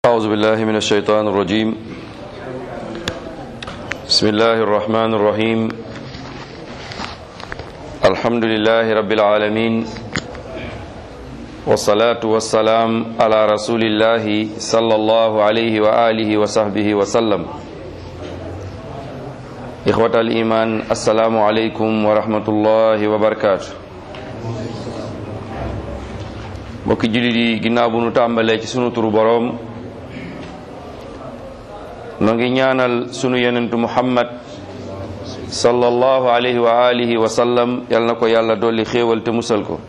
أعوذ بالله من الشيطان الرجيم بسم الله الرحمن الرحيم الحمد لله رب العالمين والصلاة والسلام على رسول الله صلى الله عليه وآله وصحبه وسلم إخوة الإيمان السلام عليكم ورحمة الله وبركاته mbokki jullit yi ginnaaw bu nu tàmbalee ci sunu turu boroom noo ngi ñaanal sunu yenentu muhammad sallallahu alayhi wa alihi wa sallam yal na ko yàlla dolli xéewal te musal ko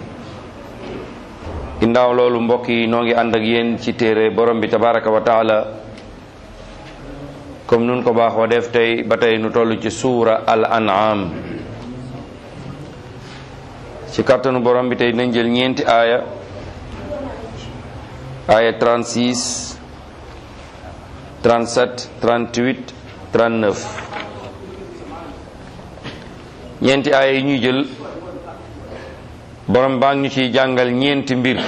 ginnaaw loolu mbokk yi noo ngi ànd ak yéen ci téere borom bi tabaraka wa taala comme nun ko baaxoo def tey ba tey nu toll ci suura al an'am ci kàttanu borom bi tey nañ jël ñeenti aaya aaya 36 37 38 39 ñeenti aaya yi ñuy jël borom baa ngi ñu ciy jàngal ñeenti mbir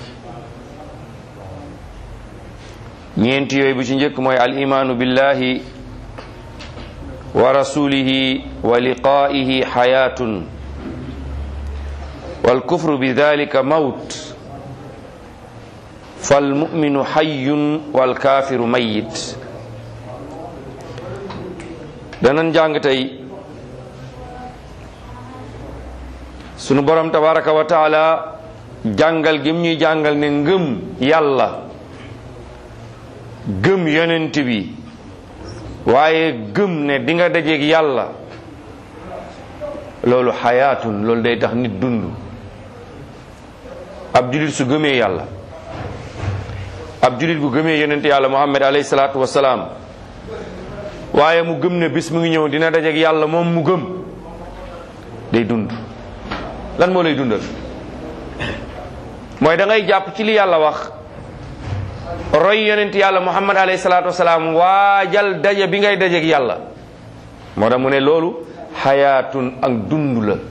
ñeenti yooyu bu ci njëkk mooy al imaanu billahi wa rasulihi wa liqaa'ihi xayaatun wal kufru bi dalika mawt fal muminu xayyun wal kaafiru mayit danañ jàng tey sunu borom tabaraka wa taala jàngal gim ñuy jàngal ne ngëm yàlla gëm yonent bi waaye gëm ne di nga dajeeg yàlla loolu xayaatun loolu day tax nit dund ab julit su gëmee yàlla ab julit bu gëmee yonent yàlla muhammad alayhi salaatu wasalaam waaye mu gëm ne bis mu ngi ñëw dina dajeeg yàlla moom mu gëm day dund lan moo lay dundal mooy da ngay jàpp ci li yàlla wax roy yonent yàlla muhammad alayhi salaatu wasalaam waajal daje bi ngay dajeeg yàlla moo tax mu ne loolu xayaatun ak dund la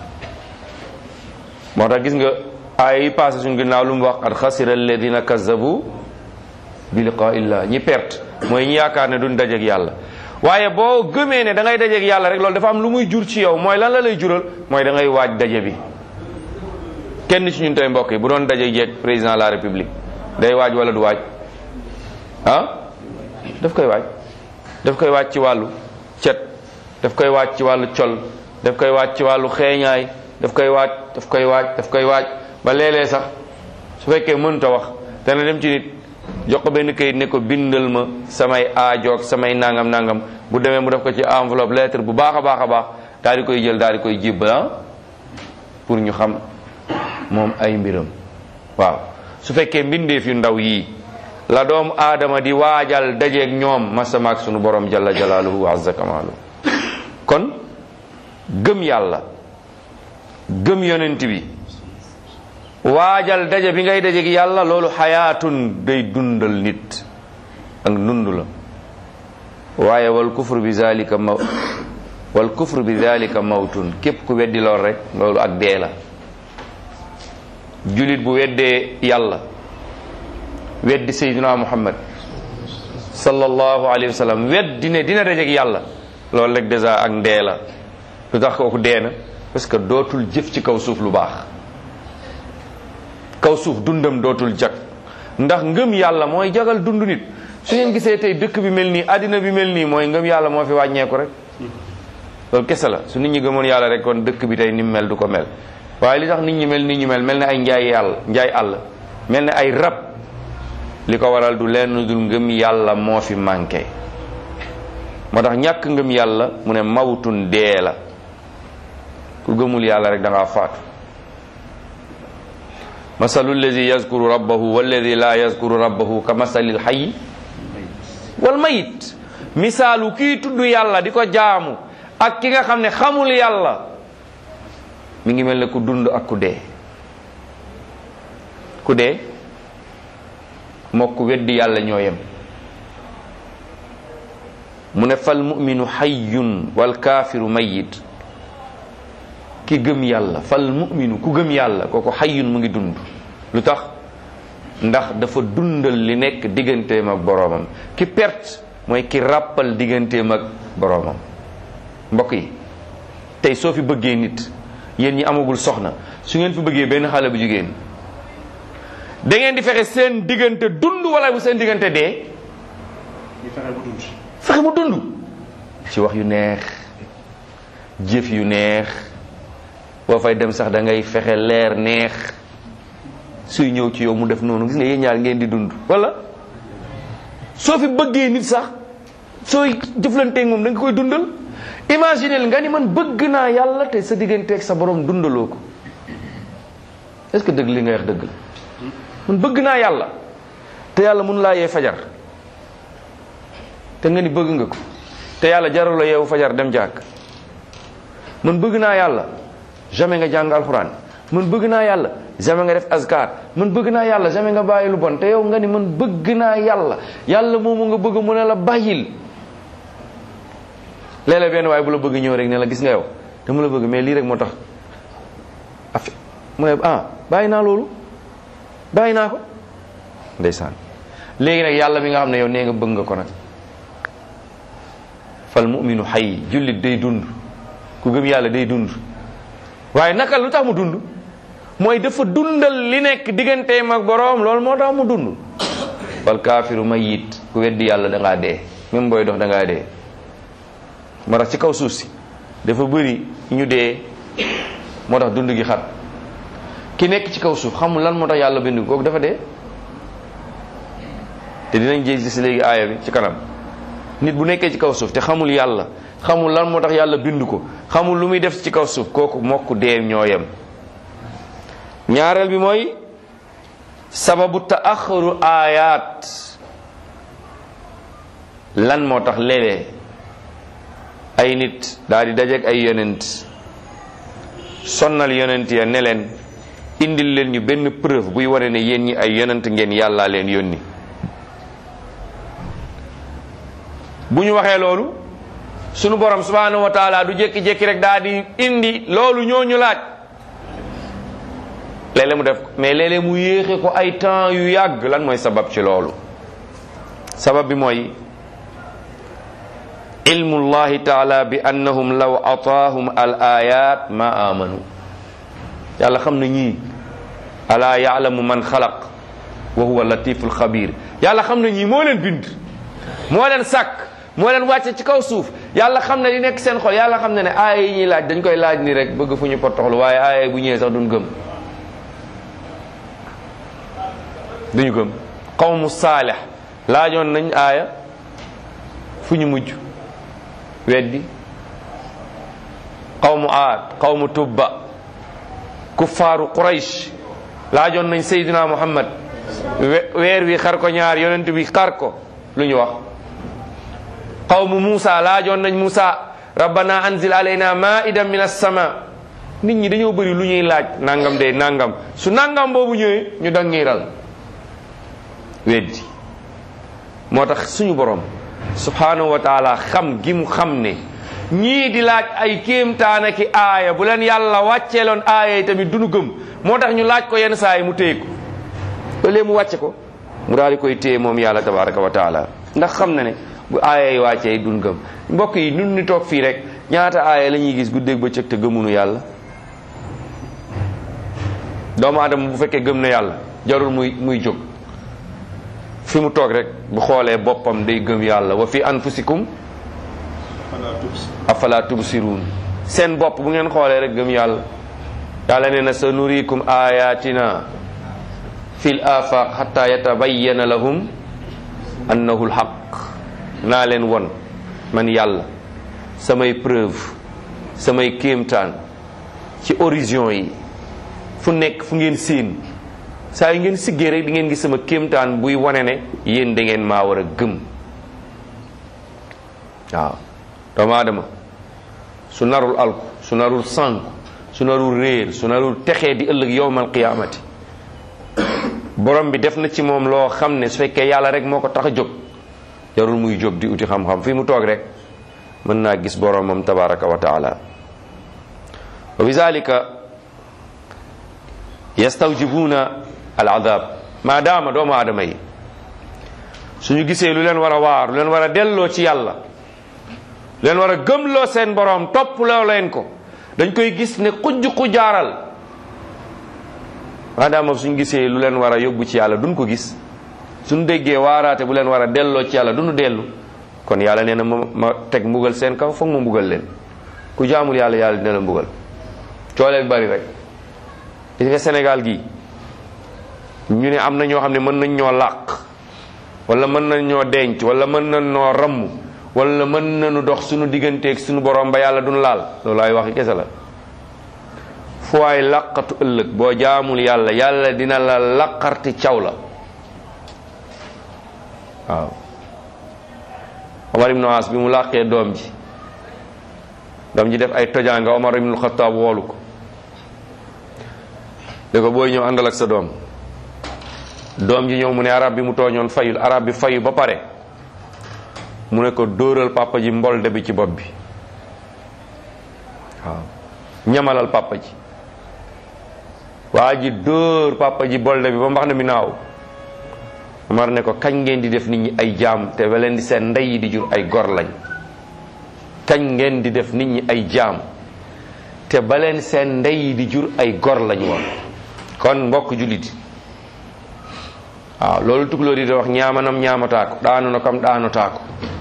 moo tax gis nga aaya yi passé suñ ginnaaw lu mu wax qad xasira alladina kazabu bi liqaa illah ñi perte mooy ñi yaakaar ne duñ dajeeg yàlla waaye boo gëmee ne da ngay dajeeg yàlla rek loolu dafa am lu muy jur ci yow mooy lan la lay jural mooy da ngay waaj daje bi kenn ci ñun tey mbokk yi bu doon daje jeeg président de la république day waaj wala du waaj ah daf koy waaj daf koy waaj ci wàllu cet daf koy waaj ci wàllu col daf koy waaj ci wàllu xeeñaay daf koy waaj daf koy waaj daf koy waaj ba léeg-léeg sax su fekkee mënta wax dana dem ci nit jox ko benn kayit ne ko bindal ma samay aajoog samay nangam nangam bu demee mu def ko ci enveloppe lettre bu baax a baax a baax daal di koy jël daal di koy jibbal pour ñu xam moom ay mbiram waaw su fekkee mbindeef yu ndaw yii la doomu aadama di waajal dajeeg ñoom masamaak sunu borom jalla jalaaluhu wa azza kamaalu kon gëm yàlla gëm yonent bi waajal daje bi ngay dajeeg yàlla loolu xayaatun day dundal nit ak dund la waaye wal kufru bi zalika maw wal kufru bi zalika mawtun képp ku weddi lool rek loolu ak dee la julit bu weddee yàlla weddi sayyidina muhammad sallallahu alayhi wa sallam weddi ne dina dajeeg yàlla loolu rek dèjà ak ndee la lu tax kooku dee na parce que dootul jëf ci kaw suuf lu baax kaw suuf dundam dootul jag ndax ngëm yàlla mooy jagal dund nit su ngeen gisee tey dëkk bi mel nii àddina bi mel nii mooy ngëm yàlla moo fi wàññeeku rek loolu kese la su nit ñi gëmoon yàlla rek kon dëkk bi tey ni mu mel du ko mel waaye li tax nit ñi mel nit ñi mel mel ne ay njaay yàlla njaay àll mel ne ay rab li ko waral du lenn dul ngëm yàlla moo fi manqué moo tax ñàkk ngëm yàlla mu ne mawtun dee la ku gëmul yàlla rek da ngaa faatu masalu alladi yazkuru rabbahu walladi la yazkuru rabbahu ka masalil xayi wal mayit misaalu kii tudd yàlla di ko jaamu ak ki nga xam ne xamul yàlla mi ngi mel ne ku dund ak ku dee ku dee moo ku weddi yàlla ñoo yem mu ne fal muminu xayyun wal kaafiru mayit ki gëm yàlla fal muminu ku gëm yàlla kooku xayyun mu ngi dund lu tax ndax dafa dundal li nekk digganteem ak boroomam ki perte mooy ki ràppal digganteem ak boroomam mbokk yi tey soo fi bëggee nit yéen ñi amagul soxna su ngeen fi bëggee benn xale bu jigéen da ngeen di fexe seen diggante dund wala bu seen diggante dee ñu fexe bu dund. fexe mu dund ci wax yu neex jëf yu neex boo fay dem sax da ngay fexe leer neex suy ñëw ci yow mu def noonu gis nga yéen ñaar ngeen di dund wala soo fi bëggee nit sax sooy jëflanteeg moom da nga koy dundal imaginel nga ni man bëgg naa yàlla te sa digganteeg sa borom dundaloo ko est-ce que dëgg li nga wax dëgg la man bëgg naa yàlla te yàlla mun laa yee fajar te nga ni bëgg nga ko te yàlla jarul la yeewu fajar dem jàkk man bëgg naa yàlla jamais nga jàng alxuraan man bëgg naa yàlla jamais nga def azkar man bëgg naa yàlla jamais nga bàyyi lu bon te yow nga ni man bëgg naa yàlla yàlla moomu nga bëgg mu ne la bàyyil léeg-léeg benn waaye bu la bëgg ñëw rek ne la gis nga yow dama la bëgg mais lii rek moo tax affaire mu ne ah bàyyi naa loolu bàyyi naa ko ndeysaan léegi nag yàlla mi nga xam ne yow nee nga bëgg nga ko nag fal muminu xay jullit day dund ku gëm yàlla day dund waaye naka lu tax mu dund mooy dafa dundal li nekk digganteem ak boroom loolu moo tax mu dund wal kaafiru mayit ku weddi yàlla da ngaa dee même booy dox da ngaa dee moo tax ci kaw suuf si dafa bëri ñu dee moo tax dund gi xat ki nekk ci kaw suuf xamul lan moo tax yàlla bind ko kooku dafa dee te dinañ jël si léegi aaya bi ci kanam nit bu nekkee ci kaw suuf te xamul yàlla xamul lan moo tax yàlla bind ko xamul lu muy def ci kaw suuf kooku mokk dee ñoo yem ñaareel bi mooy sababu taaxaru aayaat lan moo tax léeg-léeg ay nit daal di dajeek ay yonent sonnal yonent ya ne leen indil leen ñu benn preuve buy wane ne yéen ñi ay yonent ngeen yàllaa leen yónni bu ñu waxee loolu sunu borom subhanahu wa taala du jékki-jékki rek daal di indi loolu ñooñu laaj léeg-léeg mu def ko mais léeg-léeg mu yéexe ko ay temps yu yàgg lan mooy sabab ci loolu sabab bi mooy ilmu llahi taala bi annahum law ataahum al ayat ma amanu yàlla xam na ñii alaa yaalamu man xalaq wa huwa latiful xabir yàlla xam na ñii moo leen bind moo leen sàkk moo leen wàcce ci kaw suuf yàlla xam ne li nekk seen xol yàlla xam ne ne aaya yi ñuy laaj dañ koy laaj ni rek bëgg fu ñu potoxlu waaye aaya bu ñëwee sax duñ gëm duñu gëm qawmu saalih laajoon nañ aaya fu ñu mujj weddi qawmu aad qawmu tubba kuffaaru quraysh laajoon nañ sayyidina muhammad weer wi xar ko ñaar yonent bi xar ko lu ñu wax qawmu Muusa laajoon nañ Muusa rabbana anzil alayna maidan min as-sama nit ñi dañoo bëri lu ñuy laaj nangam de nangam su nangam boobu ñëwee ñu dangiral weddi moo tax suñu borom subhanahu wa taala xam gi mu xam ne ñii di laaj ay kéemtaana ki aaya bu leen yàlla wàcceeloon aaya yi tamit duñu gëm moo tax ñu laaj ko yenn saa yi mu téye ko loolee mu wàcce ko mu daal di koy téye moom yàlla tabaraka wa taala ndax xam na ne bu aaya yi wàccee duñ gëm mbokk yi nun ni toog fii rek ñaata aaya la ñuy gis guddeeg bëccëg te gëmunu yàlla doomu aadama bu fekkee gëm na yàlla jarul muy muy jóg fi mu toog rek bu xoolee boppam day gëm yàlla wa fi anfusikum afala tubsiruun seen bopp bu ngeen xoolee rek gëm yàlla yàlla nee na sa nurikum ayatina fil afaq hatta yatabayyana lahum annahu alhaq naa leen won man yàlla samay preuve samay kéemtaan ci horizon yi fu nekk fu ngeen séen saa yu ngeen siggee rek di ngeen gis sama kéemtaan buy wane ne yéen da ngeen maa war a gëm waaw doomu aadama su narul alku su narul sànku su narul réer su narul texee di ëllëg yowmal qiyaamati borom bi def na ci moom loo xam ne su fekkee yàlla rek moo ko tax a jóg jarul muy jóg di uti xam-xam fii mu toog rek mën naa gis boromam tabaraka wa taala wa bi zalika yastawjibuna al adab maadaama doomu aadama yi suñu gisee lu leen war a waar lu leen war a delloo ci yàlla lu leen war a gëmloo seen boroom topploo leen ko dañ koy gis ne xujj xujaaral maadaama suñu gisee lu leen war a yóbbu ci yàlla duñ ko gis suñu déggee waaraate bu leen war a delloo ci yàlla duñu dellu kon yàlla nee na ma ma teg mbugal seen kaw foog ma mbugal leen ku jaamul yàlla yàlla dina la mbugal cooleeg bari rek gis nga Sénégal gi ñu ne am na ñoo xam ne mën nañ ñoo làq wala mën nañ ñoo denc wala mën nañ ñoo ramm wala mën nañu dox suñu digganteeg suñu borom ba yàlla duñu laal loolu ay waxi kese la fu waay làqatu ëllëg boo jaamul yàlla yàlla dina la laqarti caw la waaw Omar ibnu As bi mu làqee doom ji doom ji def ay tojaanga Omar ibnu Xataab woolu ko ne ko booy ñëw àndal ak sa doom doom ji ñëw mu ne arab bi mu tooñoon fayul arab bi fayu ba pare mu ne ko dóoral papa ji mbolde bi ci bopp bi waaw ñamalal papa ji waa ji dóor papa ji bolde bi ba mbax na mi naaw Omar ne ko kañ ngeen di def nit ñi ay jaam te ba leen di seen ndey yi di jur ay gor lañ kañ ngeen di def nit ñi ay jaam te ba leen seen ndey yi di jur ay gor lañ woon kon mbokk jullit waaw loolu tukulóor yi di wax ñaamanam ñaamataako daanu na kam daanu taako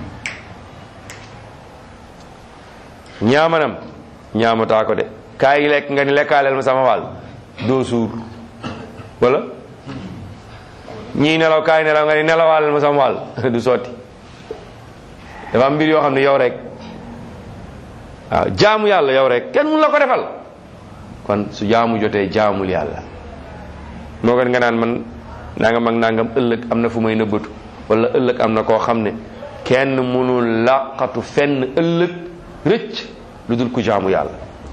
ñaamanam ñaamataako de kaay lekk nga ni lekkaaleel ma sama wàll doo suur wala ñii nelaw kaay nelaw nga ni nelawaaleel ma sama wàll du sotti dafa am mbir yoo xam ne yow rek waaw jaamu yàlla yow rek kenn mun la ko defal kon su jaamu jotee jaamul yàlla moo gën nga naan man nangam ak nangam ëllëg am na fu may nëbbatu wala ëllëg am na koo xam ne kenn mënul làqatu fenn ëllëg rëcc lu dul ku jaamu yàlla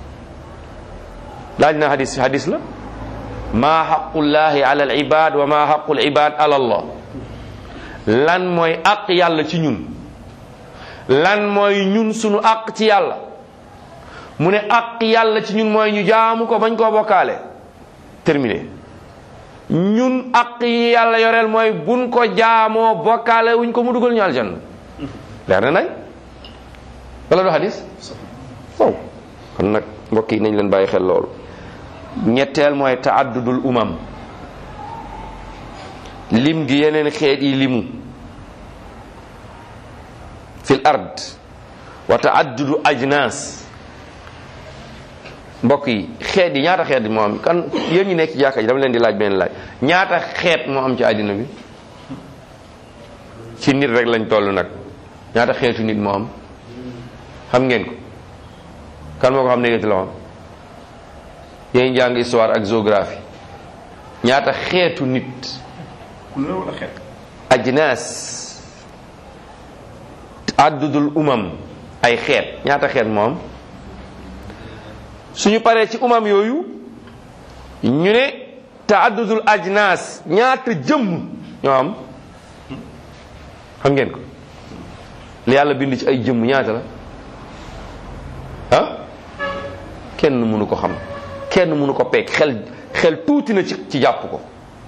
laaj na hadis hadis la maa xaqullahi ala al ibad wa maa xaqul ibad ala allah lan mooy àq yàlla ci ñun lan mooy ñun sunu àq ci yàlla mu ne àq yàlla ci ñun mooy ñu jaamu ko bañ koo bokkaale terminé ñun àq yi yàlla yoreel mooy buñ ko jaamoo bokkaale wuñ ko mu dugal ñu aljanna leer na nañ wala du hadis waaw kon nag mbokk yi nañ leen bàyyi xel loolu ñetteel mooy taaddudul umam lim gi yeneen xeet yi limu fil ard wa taaddudu ajnas mbokk yi xeet yi ñaata xeet moo am kan yéen ñi nekk ci jàkka ji dama leen di laaj benn laaj ñaata xeet moo am ci àddina bi ci nit rek lañ toll nag ñaata xeetu nit moo am xam ngeen ko kan moo ko xam ne yéen ci loxoom yéen jàng histoire ak géographie ñaata xeetu nit couleur wala xeet ajnas addudul umam ay xeet ñaata xeet moom suñu paree ci umam yooyu ñu ne taaddudul ajnas ñaata jëmm ñoo am xam ngeen ko li yàlla bind ci ay jëmm ñaata la ah kenn mënu ko xam kenn mënu ko peek xel xel tuuti na ci ci jàpp ko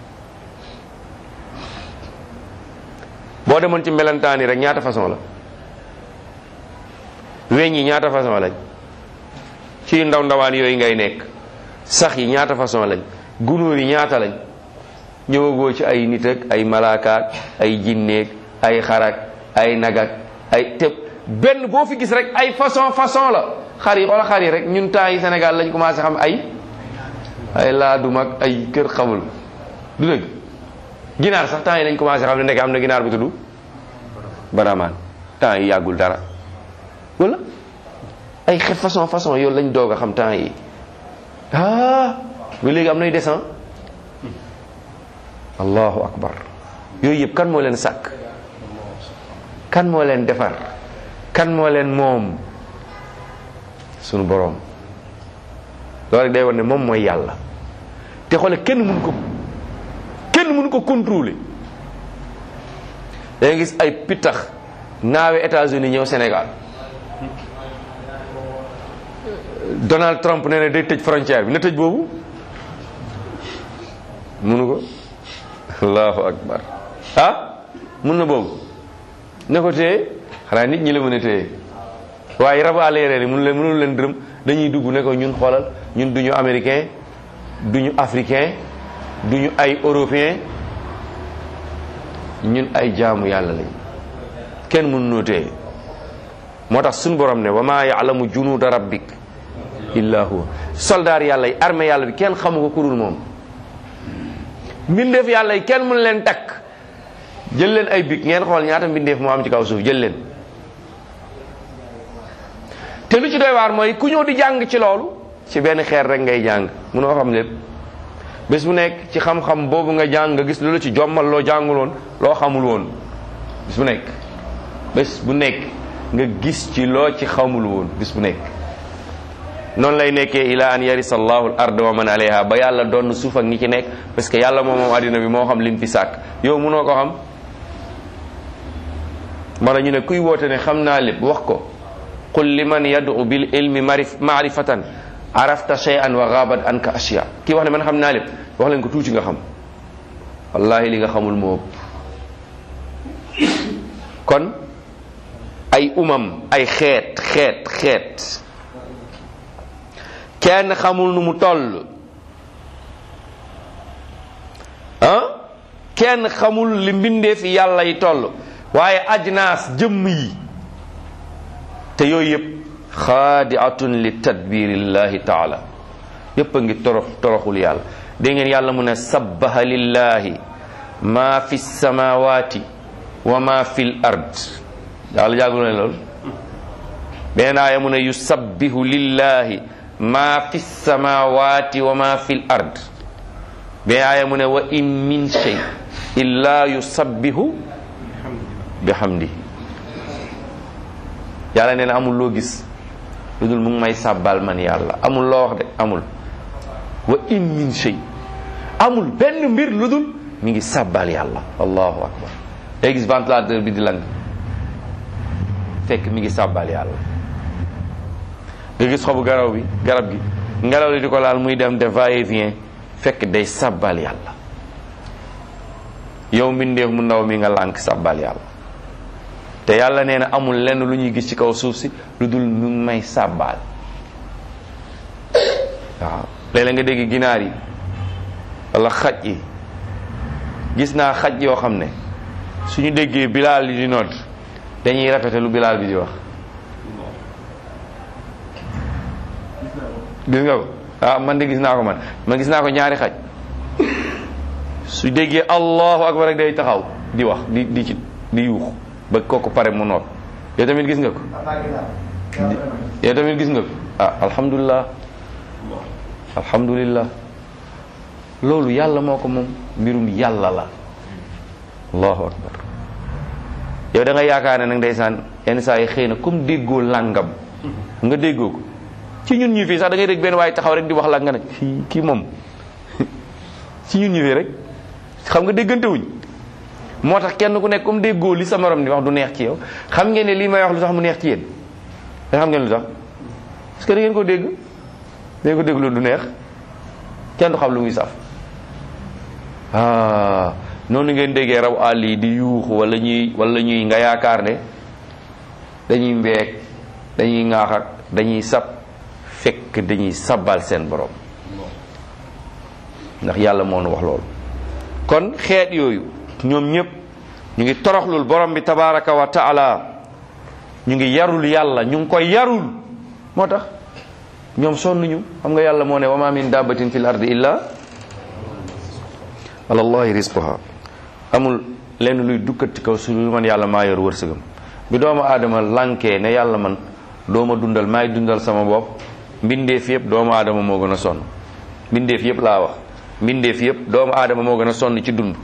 boo demoon ci melentaan yi rek ñaata façon la weñ yi ñaata façon lañ ci ndaw ndawaan yooyu ngay nekk sax yi ñaata façon lañ gunóor yi ñaata lañ ñëwagoo ci ay nit ak ay malaakaak ay jinneeg ay xarak ay nagak ay te benn boo fi gis rek ay façon façon la xar yi wala xar yi rek ñun temps yi Sénégal lañ commencé xam ay ay laadum ak ay kër xamul du dëgg ginaar sax temps yi lañ commencé xam ne nekk am na ginaar bu tudd baramaan temps yi yàggul dara wala ay xeet façon façon yow lañ doog a xam temps yi ah ba léegi am nay descend allahu akbar yooyu yëpp kan moo leen sàkk kan moo leen defar kan moo leen moom sunu boroom loolu rek day war ne moom mooy yàlla te xoole kenn mënu ko kenn mënu ko contrôler da nga gis ay pittax naawe États-Unis ñëw Sénégal Donald Trump nee na day tëj frontière bi na tëj boobu mënu ko allahu akbar ah mun na boobu ne ko téye xanaa nit ñi la mën a téye waaye rabu àll yi mënu leen mënul leen dërëm dañuy dugg ne ko ñun xoolal ñun duñu américain duñu africain duñu ay européen ñun ay jaamu yàlla lañ kenn mënu noo téye moo tax suñu borom ne wa maa yaalamu junuuda rabbik illa huwa soldaar yàlla yi armée yàlla bi kenn xamu ko kurul moom mbindeef yàlla yi kenn mënu leen takk jël leen ay big ngeen xool ñaata mbindeef moo am ci kaw suuf jël leen te lu ci doy waar mooy ku ñëw di jàng ci loolu ci benn xeer rek ngay jàng mënoo xam lépp bés bu nekk ci xam-xam boobu nga jàng nga gis lu la ci jommal loo jànguloon loo xamul woon bés bu nekk bés bu nekk nga gis ci loo ci xamul woon bés bu nekk noonu lay nekkee ila an yarisa allahu al ard wa man alayha ba yàlla doon suuf ak ñi ci nekk parce que yàlla moom moom àddina bi moo xam lim fi sàkk yow mënoo ko xam mara ñu ne kuy woote ne xam naa lépp wax ko qul liman yad'u bil ilmi marif maarifatan arafta shay'an wa ghabat anka ashya kii wax ne man xam naa lépp wax leen ko tuuti nga xam wallahi li nga xamul moo ëpp kon ay umam ay xeet xeet xeet kenn xamul nu mu toll ah kenn xamul li mbindee fi yàlla yi toll waaye ajnaas jëmm yi te yooyu yëpp xaadiatun li tadbirillahi taala yëpp a ngi torox toroxul yàlla dégg ngeen yàlla mu ne sabbaha lillahi ma fi samawati wa ma fi l ard yàlla jàggul ne loolu beneen aaya mu ne yusabbihu lillahi ma fi samawati wa ma fi l ard beneen aaya mu ne wa in min shay illa yusabbihu bihamdi yàlla nee na amul loo gis lu dul mu ngi may sàbbal man yàlla amul loo wax de amul wa in min shay amul benn mbir lu dul mi ngi sàbbal yàlla allahu akbar day gis ventilateur bi di lang fekk mi ngi sàbbal yàlla nga gis xobu garaw bi garab gi ngelaw li di ko laal muy dem de va et vient fekk day sàbbal yàlla yow mbindeef mu ndaw mi nga lànk sàbbal yàlla te yàlla nee na amul lenn lu ñuy gis ci kaw suuf si lu dul mu ngi may sàbbaal waaw léeg-léeg nga dégg ginaar yi wala xaj yi gis naa xaj yoo xam ne suñu déggee bilaal yi di nodd dañuy répété lu bilaal bi di wax gis nga ko ah man de gis naa ko man man gis naa ko ñaari xaj su déggee allahu akbar rek day taxaw di wax di di ci di yuux ba kooku pare mu noot yow tamit gis nga ko yow tamit gis nga ko ah alhamdulilah alhamdulilah loolu yàlla moo ko moom mbirum yàlla la allahu akbar yow da nga yaakaar ne nag ndeysaan yenn saa yi xëy na comme déggoo làngam nga déggoo ko ci ñun ñu fii sax da ngay dégg benn waaye taxaw rek di wax la nga ne kii kii moom ci ñun ñu fii rek xam nga déggante wuñ moo tax kenn ku nekk comme déggoo li sa morom di wax du neex ci yow xam ngeen ne lii may wax lu tax mu neex ci yéen da xam ngeen lu tax parce que da ngeen ko dégg da ngeen ko dégg loolu du neex kenn du xam lu muy saf ah noonu ngeen déggee raw àll yi di yuuxu wala ñuy wala ñuy nga yaakaar ne dañuy mbeek dañuy ŋaax ak dañuy sab fekk dañuy sabbal seen borom ndax yàlla moo nu wax loolu kon xeet yooyu ñoom ñëpp ñu ngi toroxlul borom bi tabaraka wa taala ñu ngi yarul yàlla ñu ngi koy yarul moo tax ñoom sonnuñu xam nga yàlla moo ne wa ma min dabbatin fil ardi illa ala allahi rizquha amul lenn luy dukkat ci kaw su lu man yàlla maa yor wërsëgam bi doomu aadama lankee ne yàlla man dooma dundal maay dundal sama bopp mbindeef yëpp doomu aadama moo gën a sonn mbindeef yëpp laa wax mbindeef yëpp doomu aadama moo gën a sonn ci dund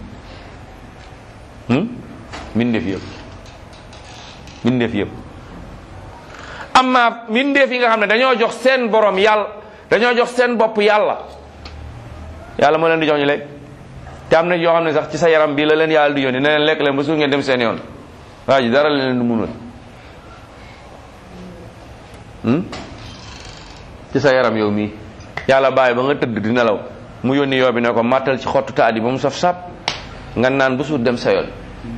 mbindeef yëpp mbindeef yëpp amma mbindeef yi nga xam ne dañoo jox seen borom yàlla dañoo jox seen bopp yàlla yàlla moo leen di jox ñu lekk te am na yoo xam ne sax ci sa yaram bi la leen yàlla di yónni ne leen lekk leen ba suur ngeen dem seen yoon waa ji dara la leen du munul ci sa yaram yow mii yàlla bàyyi ba nga tëdd di nelaw mu yónni yoo bi ne ko màttal ci xottu taat yi ba mu saf sap nga naan bu suur dem sa yoon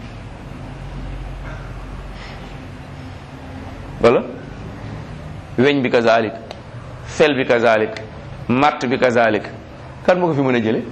wala weñ bi kazalik fel bi kazalik matt bi kazalik kan moo ko fi mën a jële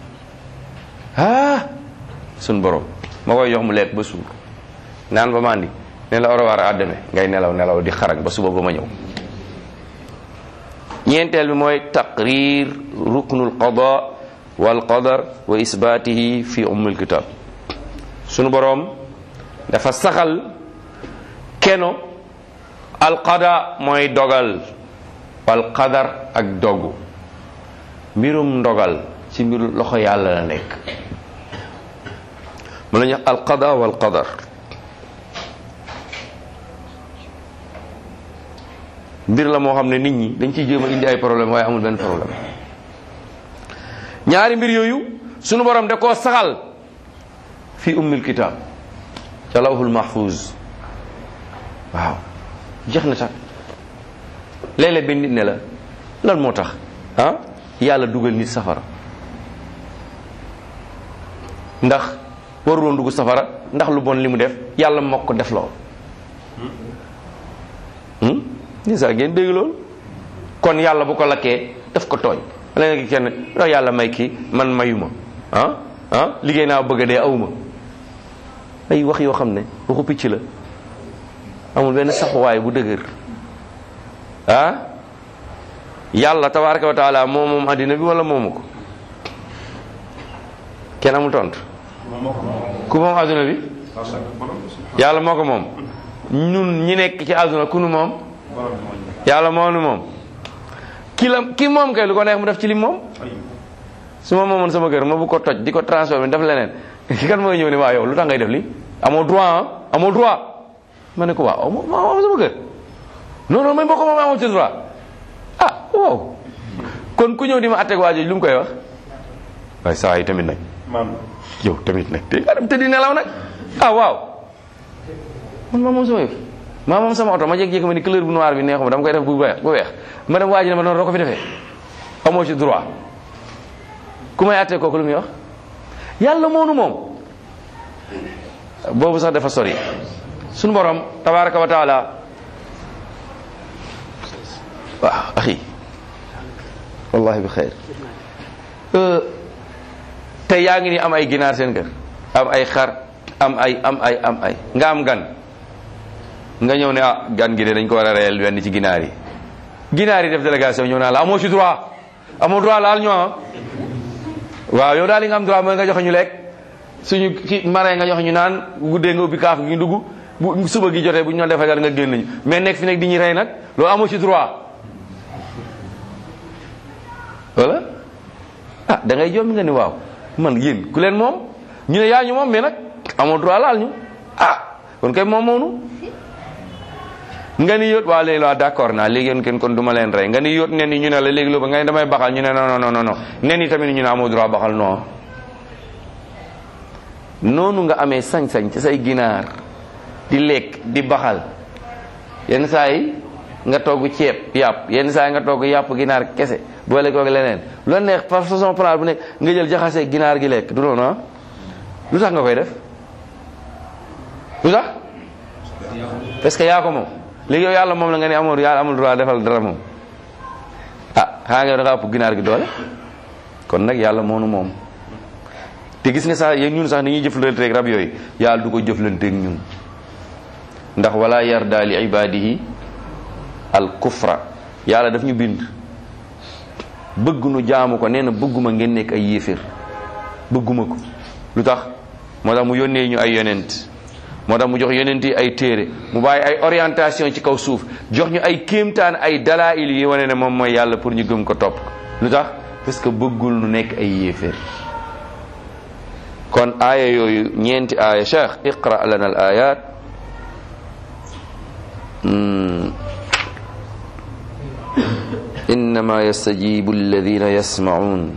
ah sun borom ma koy jox mu lekk ba suur naan ba mandi ne la orawaar a demee ngay nelaw nelaw di xarag ba suba ba ma ñëw ñeenteel bi mooy taqrir ruknul qada wal qadar wa isbaatihi fi ummul kitab sunu boroom dafa saxal keno al qada mooy dogal wal qadar ak dogu mbirum ndogal ci mbiru loxo yàlla la nekk mën nañu al qada wal qadar mbir la moo xam ne nit ñi dañ ciy jéem a indi ay problème waaye amul benn problème ñaari mbir yooyu sunu borom da koo saxal fi ummil kitab ca lawhul mahfuz waaw jeex na tax léeg-léeg benn nit ne la lan moo tax ah yàlla dugal nit safara ndax waruloon dugg safara ndax lu bon li mu def yàlla moo ko def lool ni sax ngeen dégg loolu kon yàlla bu ko lakkee daf ko tooñ léegi kenn ndax yàlla may kii man mayuma ah ah liggéey naa bëgg a dee awuma ay wax yoo xam ne waxu picc la amul benn saxuwaay bu dëgër ah yàlla tabaraka wa taala moom moom àddina bi wala moomu ko kenn amul tontu ku moom àdduna bi yàlla moo ko moom ñun ñi nekk ci àdduna ku nu moom yàlla moo nu moom ki la ki moom kay lu ko neex mu def ci lim moom su ma moomoon sama kër ma bu ko toj di ko transformé def leneen ki kan mooy ñëw ne waa yow lu tax ngay def li amoo droit ah amoo droit ma ne ko waaw ma moom sama kër non non man boo ko moom amoo ci droit ah waaw kon ku ñëw di ma atteeg waa jooju lu mu koy wax waaye saa yi tamit nag yow tamit nag te nga dem tëddi nelaw nag ah waaw man maa moom sama yëf maa moom sama oto ma jékki-jékki ma ni couleur bu noir bi neexuma dama koy def bu weex bu weex ma dem waa ji ne ma noonu doo ko fi defee amoo ci droit ku may àttee kooku lu muy wax yàlla moonu moom boobu sax dafa sori suñu borom tabaraka wa taala waaw axi wallahi bi xeyr tey yaa ngi ni am ay ginaar seen kër am ay xar am ay am ay am ay nga am gan nga ñëw ne ah gan gi de dañ ko war a reyal wenn ci ginaar yi ginaar yi def délégation ñëw naa la amoo ci droit amoo droit laal ñoo waaw yow daal li nga am droit mooy nga joxe ñu lekk suñu ki mare nga joxe ñu naan guddee nga ubbi kaaf gi ñu dugg bu suba gi jotee bu ñu doon defee nga génn ñu mais nekk fi nekk di ñu rey nag loolu amoo ci droit wala ah da ngay jom nga ni waaw man yéen ku leen moom ñu ne yaa ñu moom mais nag amoo droit laal ñu ah kon kay moom moonu nga ni yóot waa léegi waa d'accord naa léegi yéen kenn kon du ma leen rey nga ni yóot nen yi ñu ne la léegi loo ba nga ni damay baxal ñu ne non non non non nen yi tamit ñu ne amoo droit baxal non noonu nga amee sañ-sañ ci say ginaar di lekk di baxal yenn saa yi nga togg ceeb yàpp yenn saa yi nga togg yàpp ginaar kese boole koog leneen lu neex par façon plan bu nekk nga jël jaxase ginaar gi lekk du noonu ah lu tax nga koy def lu tax parce que yaa ko moom léegi yow yàlla moom la nga ne amul yàlla amul droit defal dara moom ah xanaa nga da nga ëpp ginaar gi doole kon nag yàlla moonu moom te gis nga sax yéen ñun sax ni ñuy jëflanteeg rab yooyu yàlla du ko jëflanteeg ñun ndax wala yarda li ibadihi al kufra yàlla daf ñu bind bëgg nu jaamu ko nee na bëgguma ngeen nekk ay yéeféer bëgguma ko lu tax moo tax mu yónnee ñu ay yonent moo tax mu jox yonent yi ay téere mu bàyyi ay orientation ci kaw suuf jox ñu ay kéemtaan ay dalail yi wane ne moom mooy yàlla pour ñu gëm ko topp lu tax parce que bëggul nu nekk ay yéeféer kon aaya yooyu ñeenti aaya cheikh iqra lana al ayat إنما يستجيب الذين يسمعون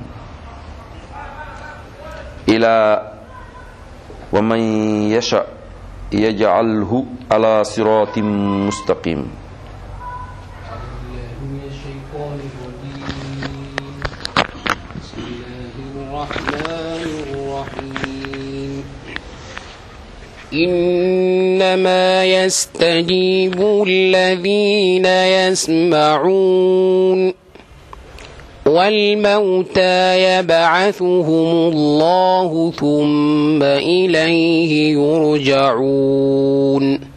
إلى ومن يشاء يجعله على صراط مستقيم من الشيطان الرجيم بسم الله الرحمن الرحيم إنما يستجيب الذين يسمعون والموتى يبعثهم الله ثم إليه يرجعون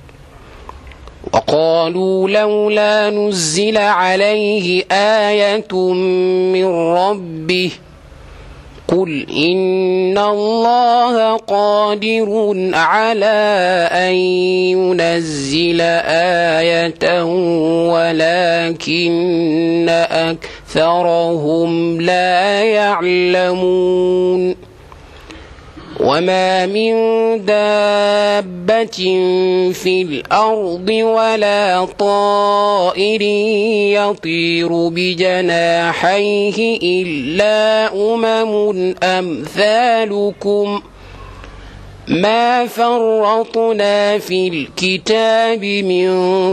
وقالوا لولا نزل عليه آية من ربه قل إن الله قادر على أن ينزل آية ولكن أكثرهم لا يعلمون وما من دابة في الأرض ولا طائر يطير بجناحيه إلا أمم أمثالكم ما فرطنا في الكتاب من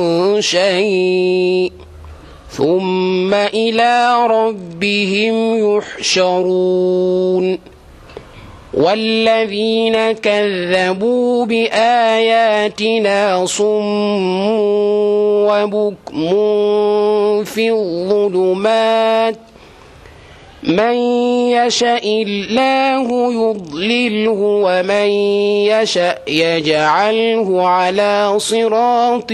شيء ثم إلى ربهم يحشرون والذين كذبوا بآياتنا صم وبكم في الظلمات من يشاء الله يضلله ومن يشاء يجعله على صراط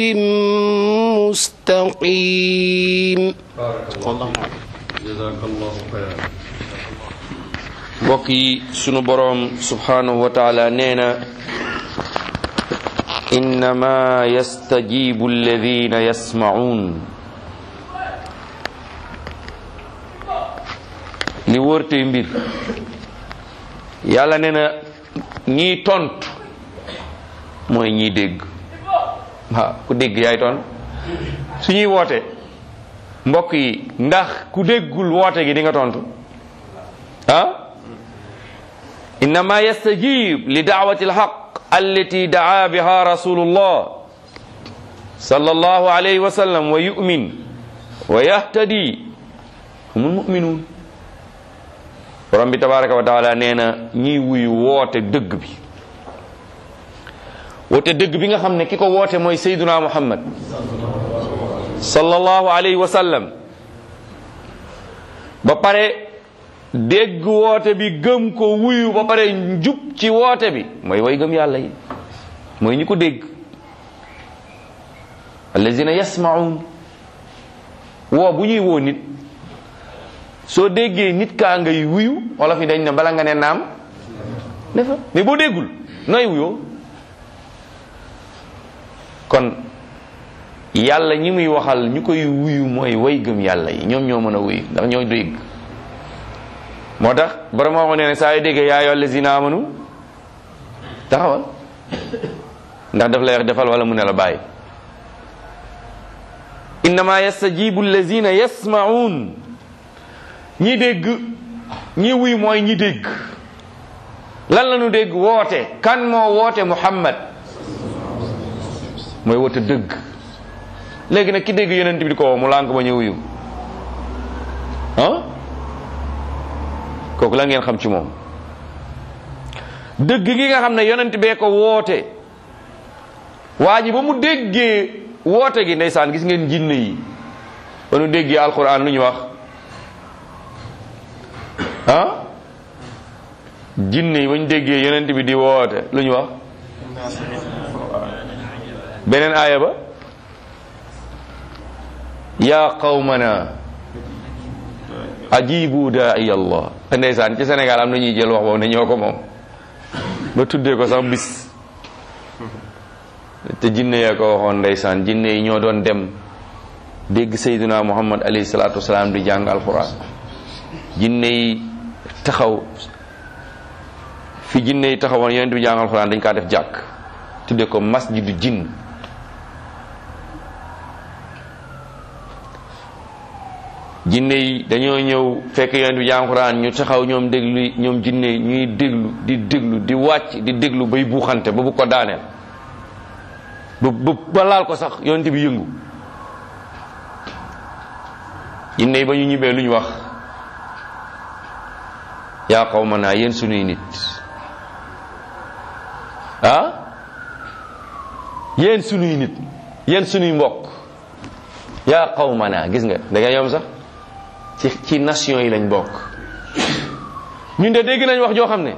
مستقيم jazakallahu xayran mbokk yi sunu boroom subhanahu wa taala nee na innama yastajibu alladina yasmaun li wërtey mbir yàlla nee na ñiy tontu mooy ñiy dégg waaw ku dégg yaay tont su ñuy woote mbokk yi ndax ku déggul woote gi di nga tontu ah innama yastajib li daawati alhaq allati daa biha rasulullah sallallahu alayhi wa sallam wa yu'min wa yahtadi humul mu'minun borom bi tabaraka wa taala nee na ñiy wuyu woote dëgg bi woote dëgg bi nga xam ne ki ko woote mooy sayduna muhammad sallallahu alayhi wa sallam ba pare dégg woote bi gëm ko wuyu ba pare njub ci woote bi mooy way gëm yàlla yi mooy ñi ko dégg allazina yasmaun woo bu ñuy woo nit soo déggee nit kaa ngay wuyu wala fi dañ ne bala nga ne naam ne fa mais boo déggul nooy wuyoo kon yàlla ñi muy waxal ñu koy wuyu mooy way gëm yàlla yi ñoom ñoo mën a wuyu ndax ñoo dégg moo tax borom moo nee ne saa yu déggee yaa ayyuhal lazina amanu taxawal ndax daf lay wax defal wala mu ne la bàyyi innama yastajibu allazina yasmaun ñi dégg ñi wuy mooy ñi dégg lan la ñu dégg woote kan moo woote muhammad mooy woote dëgg léegi nag ki dégg yonent bi di ko woo mu lànk ba ñu wuyu ah kooku la ngeen xam ci moom dëgg gi nga xam ne yonent bee ko woote waa ji ba mu déggee woote gi ndeysaan gis ngeen jinne yi ba nu déggee alquran lu ñu wax ah jinne yi ba ñu déggee yonent bi di woote lu ñu wax beneen aaya ba yaa qawmana ajibu daai allah ndeysaan ci Sénégal am na ñuy jël wax boobu ne ñoo ko moom ba tuddee ko sax bis te jinne yaa ko waxoon ndeysaan jinne yi ñoo doon dem dégg sayduna muhammad alayhi salaatu wasalaam di jàng alquran jinne yi taxaw fi jinne yi taxawoon yonent bi jàng alquran dañ kaa def jàkk tuddee ko masjidu jinn jinne yi dañoo ñëw fekk yonent bi jàng alquran ñu taxaw ñoom déglu ñoom jinne yi ñuy déglu di déglu di wàcc di déglu bay buuxante ba bu ko daaneel ba ba ba laal ko sax yonent bi yëngu jinne yi ba ñu ñibbee lu ñu wax yaa qawmanaa yéen sunuy nit ah yéen sunuy nit yéen sunuy mbokk yaa qawmana gis nga da nga yom sax ci ci nation yi lañ bokk ñun de dégg nañ wax joo xam ne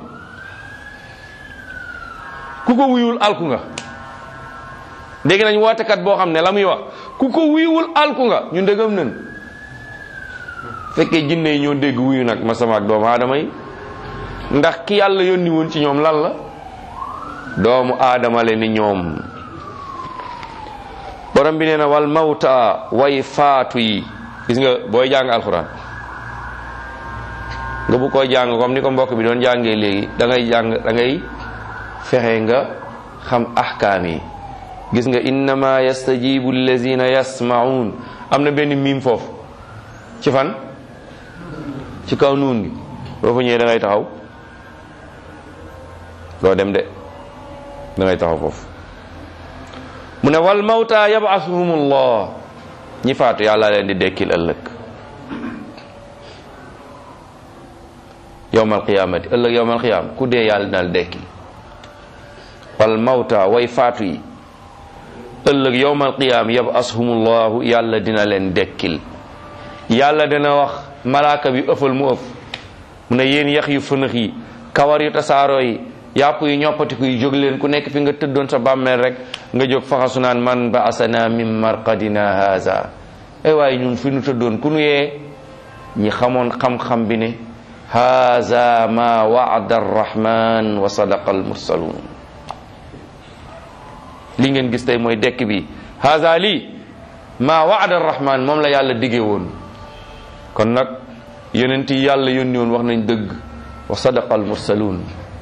ku ko wuyul alku nga dégg nañ wootekat boo xam ne la muy wax ku ko wuyuwul alku nga ñun de gëm nañ fekkee jinne yi ñoo dégg wuyu nag ma sama ak doomu aadama yi ndax ki yàlla yónni woon ci ñoom lan la doomu aadama le ni ñoom borom bi nee na wal mawta way faatu yi gis nga booy jàng alxuraan nga bu koy jàng comme ni ko mbokk bi doon jàngee léegi da ngay jàng da ngay fexe nga xam ahkaam yi gis nga innama yastajibu allazina yasmaun am na benn miim foofu ci fan ci kaw nuun gi boo fa ñëwee da ngay taxaw doo dem de da ngay taxaw foofu mu ne wal mawta yabasuhumullah ñi faatu yàlla leen di dekkil ëllëg yowmal qiyamati ëllëg yowmal qiyam ku dee yàlla dinal dekkil wal mawta way faatu yi ëllëg yowmal qiyam yabasuhumullahu yàlla dina leen dekkil yàlla dina wax malaaka bi ëffal mu ëff mu ne yéen yax yu fënax yi kawar yu tasaaroo yi yàpp yu ñoppatiku yi jóg leen ku nekk fi nga tëddoon sa bàmmeel rek nga jóg faxasu naan man ba asana min marqadina haza ay waaye ñun fi nu tëddoon ku nu yee ñi xamoon xam-xam bi ne haza ma waada arrahman wa sadaqa almursalun li ngeen gis tey mooy dekk bi haza lii ma waada arrahman moom la yàlla diggee woon kon nag yonent yi yàlla yónni woon wax nañ dëgg wa sadaqa almursalun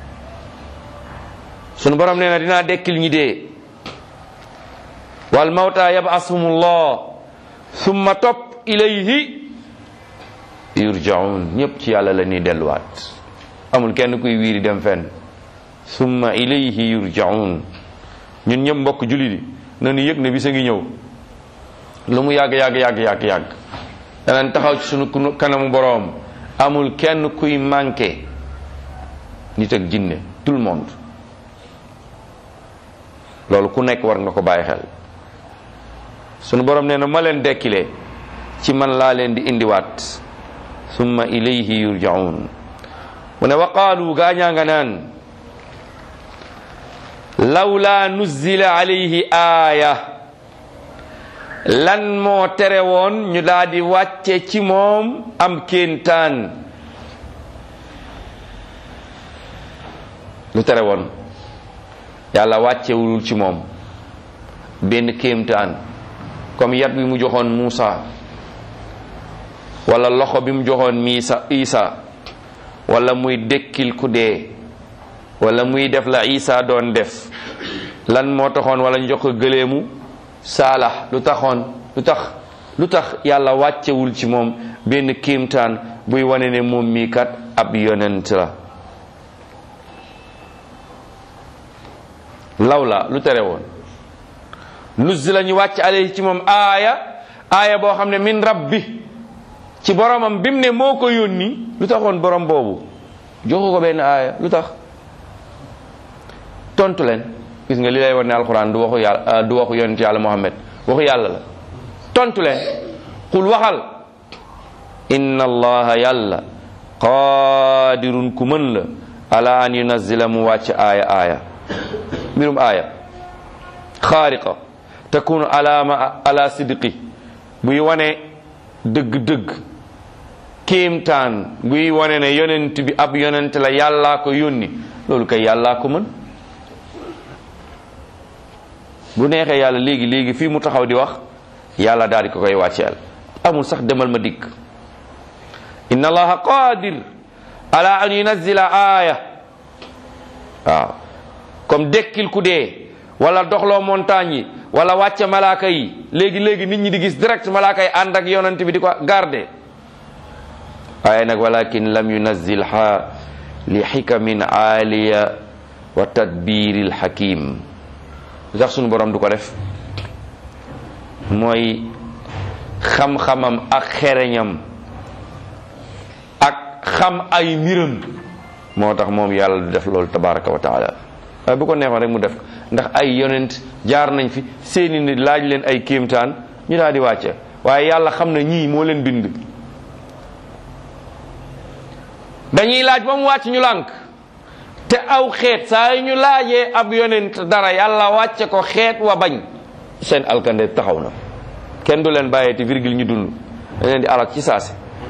sunu borom nee na dinaa dekkil ñi dee wal mawta yab'asuhumullah summa topp ilayhi yurjaun ñëpp ci yàlla la ñuy delluwaat amul kenn kuy wiiri dem fenn summa ilayhi yurjaun ñun ñëpp mbokk julli di nanu yëg ne bisa ngi ñëw lu mu yàgg yàgg yàgg yàgg yàgg danañ taxaw ci sunu kanamu boroom amul kenn kuy manqué nit ak jinne tout le monde loolu ku nekk war nga ko bàyyi xel sunu borom nee na ma leen dekkilee ci man laa leen di indiwaat summa ilayhi yurjaun mu ne wa qaalu gaañaa nga naan lawla nuzzila alayhi aaya lan moo tere woon ñu daal di wàcce ci moom am kéentaan lu tere woon yàlla wàccewulul ci moom benn kéemtaan comme yat bi mu joxoon Muusa wala loxo bi mu joxoon miisa Isa wala muy dekkil ku dee wala muy def la Isa doon def lan moo taxoon wala ñu jox ko gëleemu saalax lu taxoon lu tax lu tax yàlla wàccewul ci moom benn kéemtaan buy wane ne moom mii kat ab yonent la lawla lu tere woon nuzila ñu wàcc alayhi ci moom aaya aaya boo xam ne min rabbi ci boromam bi mu ne moo ko yónni lu taxoon borom boobu joxu ko benn aaya lu tax tontu leen gis nga li lay wan ne alquran du waxu yàlla du waxu yonent yàlla muhammad waxu yàlla la tontu leen qul waxal inna allaha yàlla qadirun ku mën la ala an yunazila mu wàcc aaya aaya mbirum aaya xaariqa takunu alaama ala sidqi buy wane dëgg-dëgg kéemtaan buy wane ne yonent bi ab yonent la yàllaa ko yónni loolu kay yàllaa ko mën bu neexee yàlla léegi léegi fii mu taxaw di wax yàlla daal di ko koy wàcceel amul sax demal ma dikk inna allaha qadir ala an yunazila aaya waaw comme dekkil ku dee wala doxloo montagne yi wala wàcce malaaka yi léegi léegi nit ñi di gis direct malaaka yi ànd ak yonent bi di ko garde waaye nag walakin lam yunazil ha li xikamin aaliya wa tadbiril hakim lu tax sunu borom du ko def mooy xam-xamam ak xereñam ak xam ay mbiram moo tax moom yàlla du def loolu tabaraka wa taala waaye bu ko neexoon rek mu def ko ndax ay yonent jaar nañ fi seeni nit laaj leen ay kéemtaan ñu daal di wàcce waaye yàlla xam na ñii moo leen bind dañuy laaj ba mu wàcc ñu lànk te aw xeet saa yu ñu laajee ab yonent dara yàlla wàcce ko xeet wa bañ seen alkande taxaw na kenn du leen bàyyeeti virgule ñu dund dañ leen di alak ci saasi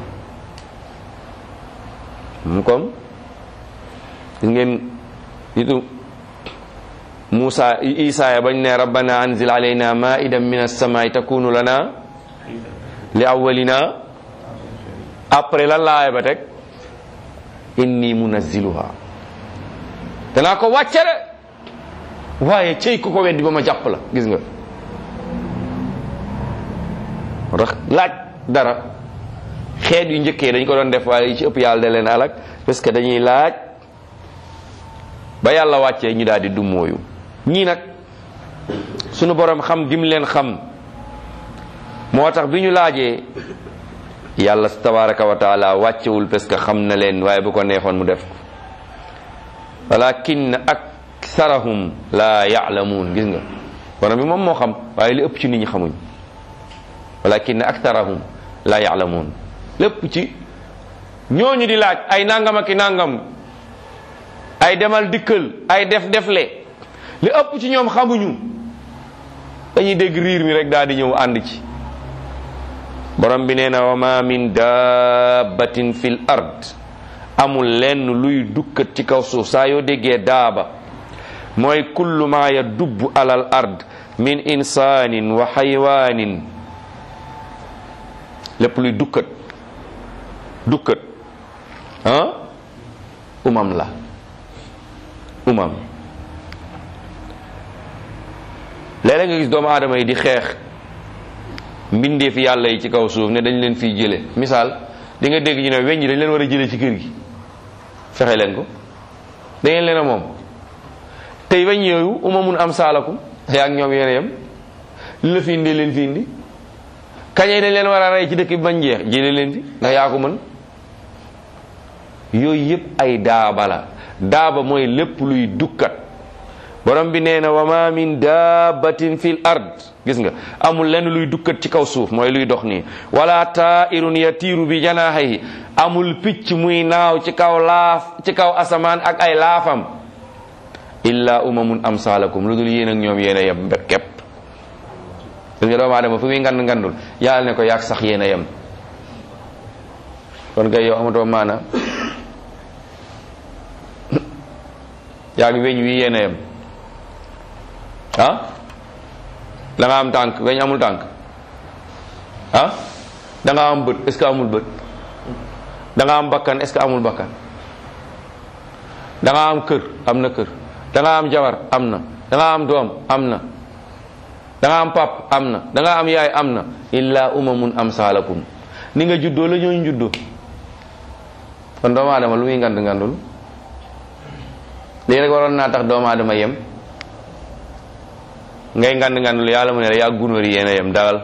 mu comme gis ngeen nitu Muusa Isa ya bañ ne rabbana anzil alayna maidan min as-samai takunu lana li awwalina après lan laaya ba teg inni munazziluha danaa ko wàcce de waaye cey ku ko weddi ba ma jàpp la gis nga moo tax laaj dara xeet yu njëkkee dañ ko doon def waaye yi ci ëpp yàlla da leen alak parce que dañuy laaj ba yàlla wàccee ñu daal di dummóoyu ñii nag sunu borom xam gim leen xam moo tax bi ñu laajee yàlla tabaraka wa taala wàccewul parce que xam na leen waaye bu ko neexoon mu def ko walakin aktharahum la ya'lamun gis nga borom bi moom moo xam waaye li ëpp ci nit ñi xamuñ walakin aktharahum la ya'lamun lépp ci ñooñu di laaj ay nangam ak i nangam ay demal dikkal ay def defle li ëpp ci ñoom xamuñu dañuy dégg riir mi rek daal di ñëw ànd ci borom bi nee na wa ma min dabbatin fil ard amul lenn luy dukkat ci kaw suuf saa yoo déggee daaba mooy kullu ma ya dubb alal ard min insaanin wa xaywaanin lépp luy dukkat dukkat ah umam la umam léeg-léeg nga gis doomu aadama yi di xeex mbindeef yàlla yi ci kaw suuf ne dañ leen fiy jële misaal di nga dégg ñu ne weñ ñi dañ leen war a jële ci kër gi fexe leen ko da ngeen leen a moom tey weñ yooyu umamun am saalakum yaa ak ñoom yéen a yem li la fi indee leen fi indi kañee dañ leen war a rey ci dëkk bi bañ jeex jële leen fi ndax yaa ko mën yooyu yëpp ay daaba la daaba mooy lépp luy dukkat borom bi nee na wa ma min dabbatin fil ard gis nga amul lenn luy dukkat ci kaw suuf mooy luy dox nii wala tairun yatiiru bi janaahihi amul picc muy naaw ci kaw laaf ci kaw asamaan ak ay laafam illa umamun amsalakum lu dul yéen ak ñoom yéen a yem mbépp képp gis nga doomu aadama fu muy ngand ngandul yàlla ne ko yaag sax yéen a yem kon kay yow amatoo maana yaag weñ wi yéen a yem ah da nga am tànk weñ amul tànk ah da nga am bët est-ce que amul bët da nga am bakkan est-ce que amul bakkan da nga am kër am na kër da nga am jabar am na da nga am doom am na da nga am pap am na da nga am yaay am na illa umamun amsalakum ni nga juddoo la ñooñu juddoo kon doomu aadama lu muy ngand ngandul lii rek waroon naa tax doomu aadama yem ngay ngand ngandul yàlla mu ne la yaa gunóor yi yéen a yem dagal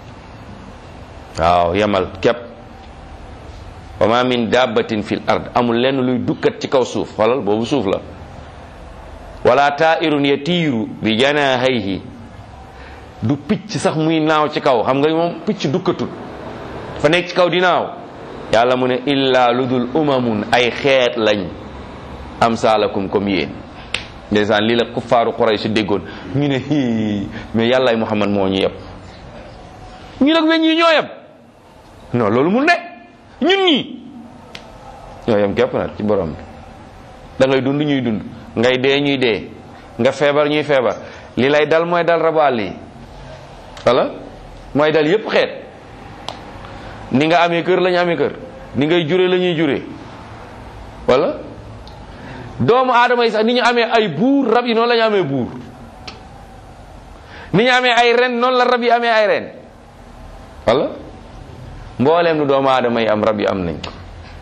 waaw yemal képp wa ma min dabbatin fil ard amul lenn luy dukkat ci kaw suuf xoolal boobu suuf la wala tairun yatiiru bi janahayhi du picc sax muy naaw ci kaw xam nga moom picc dukkatut fa nekk ci kaw di naaw yàlla mu ne illa lu dul umamun ay xeet lañ am saalakum comme yéen ndeysaan lii la kuffaaru Quraysh déggoon ñu ne hii mais yàllaay Muhammad moo ñu yeb ñu nag weñ yi ñoo yeb non loolu mun ne ñun ñii ñoo yem képp nag ci borom bi da ngay dund ñuy dund ngay dee ñuy dee nga feebar ñuy feebar li lay dal mooy dal rabu àll yi wala mooy dal yépp xeet ni nga amee kër la ñu amee kër ni ngay jure la ñuy jure wala doomu aadama yi sax ni ñu amee ay buur rab yi noonu la ñu amee buur ni ñu amee ay ren noonu la rab yi amee ay ren wala mbooleem nu doomu aadama yi am rab yi am nañ ko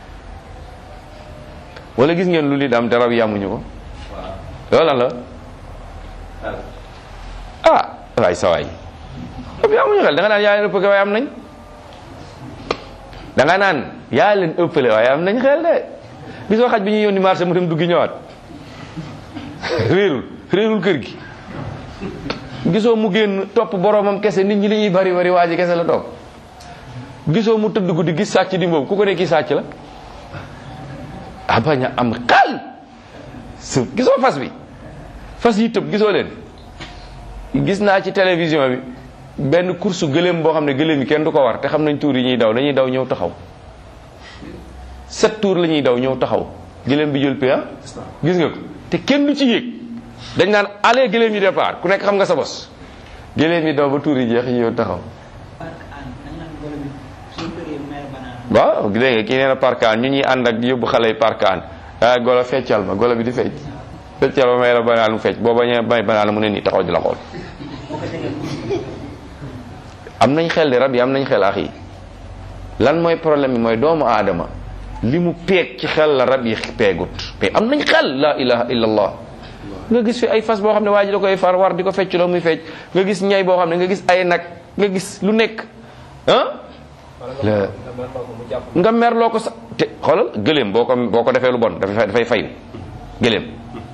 wala gis ngeen lu nit am te rab yi amuñu ko loolu la ah waay sa waay rab yi amuñu xel da nga naan yaa leen ëppale waaye am nañ da nga naan yaa leen ëppale waaye am nañ xel de gisoo xaj bi ñuy yónni marché mu dem duggi ñëwaat réerul réerul kër gi gisoo mu génn topp boromam kese nit ñi li ñuy bari bari waa ji kese la topp gisoo mu tëdd guddi gis sàcc di mboobu ku ko ne kii sàcc la a bañ a am xel su gisoo fas bi fas yi tëb gisoo leen gis naa ci télévision bi benn course gëléem boo xam ne gëléem yi kenn du ko war te xam nañ tour yi ñuy daw dañuy daw ñëw taxaw sept tours la ñuy daw ñëw taxaw gëléem bi jël pia gis nga ko te kenn du ci yéeg dañ naan allez gëléem yi départ ku nekk xam nga sa bos gëléem yi daw ba tour yi jeex ñëw taxaw waaw dégg nga kii nee na parkaan ñu ñuy ànd ak yóbbu xale yi parkaan ah golo feccal ma golo bi di fecc feccal ma may la banaan mu fecc boo bañee may banaan mu ne nii taxaw di la xool am nañ xel de rab yi am nañ xel ax yi lan mooy problème bi mooy doomu aadama li mu peeg ci xel la rab yi peegut mais am nañ xel la ilaha illallah nga gis fi ay fas boo xam ne waa ji da koy far war di ko fecc loo muy fecc nga gis ñay boo xam ne nga gis ay nag nga gis lu nekk ah la nga merloo ko sa te xoolal gëléem boo ko boo ko defee lu bon dafay dafay fayu gëléem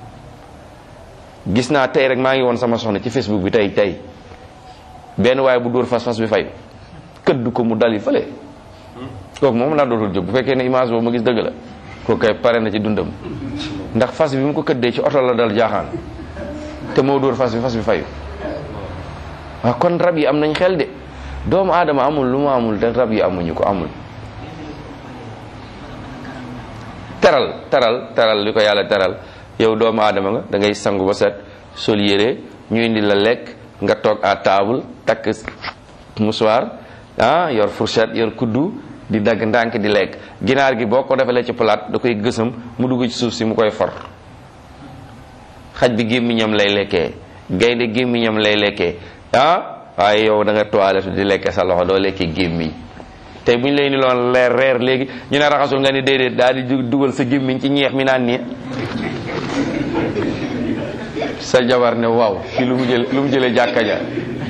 gis naa tey rek maa ngi woon sama soxna ci facebook bi tey tey benn waaye bu dóor fas fas bi fayu këdd ko mu dali fële kooku moom laa dootul jóg bu fekkee ne image boobu ma gis dëgg la kooku kay pare na ci dundam ndax fas bi mu ko këddee ci oto la dal jaaxaan te moo dóor fas bi fas bi fayu waaw kon rab yi am nañ xel de doomu aadama amul lu mu amul te rab yi amuñu ko amul teral teral teral li ko yàlla teral yow doomu aadama nga da ngay sangu ba set sol yére ñu indi la lekk nga toog à table takk mouchoir ah yor fourchette yor kuddu di dagg ndànk di lekk ginaar gi boo ko defalee ci palaat da koy gësam mu dugg ci suuf si mu koy for xaj bi gémmiñam lay lekkee gaynde gémmiñam lay lekkee ah waaye yow da nga toilette di lekke sa loxo doo lekkee gémmiñ tey bu ñu lay ni loon leer reer léegi ñu ne raxasul nga ni déedéet daal di dugal sa gémmiñ ci ñeex mi naan nii sa jabar ne waaw fi lu mu jël lu mu jëlee jàkka ja